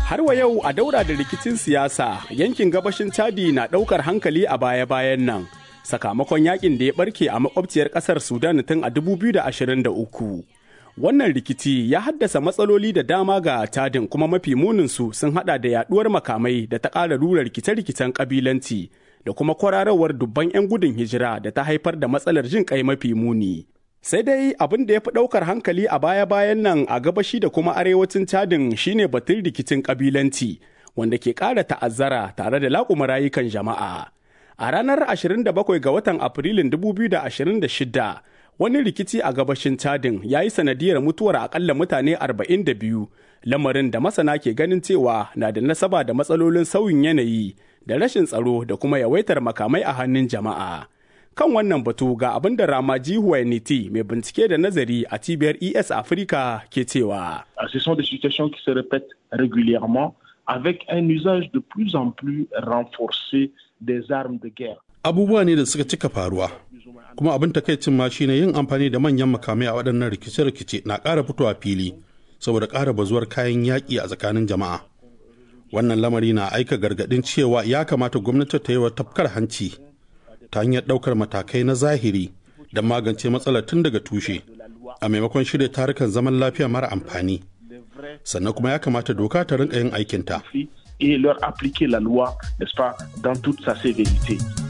Har wa yau a daura da rikicin siyasa yankin gabashin Chadi na ɗaukar hankali a baya-bayan nan. Sakamakon yakin da ya barke a makwabciyar ƙasar Sudan tun a 2023. Wannan rikici ya haddasa matsaloli da dama ga Chadin kuma mafi muninsu sun hada da yaduwar makamai da ta ƙara rura rikice-rikicen ƙabilanci da kuma kwararowar dubban 'yan gudun hijira da ta haifar da matsalar jin kai mafi muni. Sai dai abin da ya fi ɗaukar hankali a baya-bayan nan a gabashi da kuma arewacin Chadin shine batun rikicin ƙabilanci wanda ke ƙara ta'azzara tare da laƙuma rayukan jama'a. A ranar 27 ga watan Afrilun 2026 wani rikici a gabashin Chadin ya yi sanadiyar mutuwar akalla mutane 42 lamarin da masana ke ganin cewa na da nasaba da matsalolin sauyin yanayi da rashin tsaro da kuma yawaitar makamai a hannun jama'a. Kan wannan batu ga abin da Ramaji Huwainiti mai bincike da nazari a cibiyar ES Africa ke cewa. Ce sont des situations qui se répètent régulièrement avec un usage de plus en plus renforcé des armes de guerre. Abubuwa ne da suka cika faruwa, kuma abin takaicin ma shine yin amfani da manyan makamai a waɗannan rikice-rikice na ƙara fitowa fili saboda ƙara bazuwar kayan yaƙi a tsakanin jama'a. Wannan lamari na aika gargaɗin cewa ya kamata gwamnati ta yi wa tafkar hanci ta hanyar ɗaukar matakai na zahiri don magance matsalar tun daga tushe a maimakon shirya tarukan zaman lafiya mara amfani. Sannan kuma ya kamata doka ta rinka yin aikinta. Et leur appliquer la loi, n'est-ce pas, dans toute sa sévérité.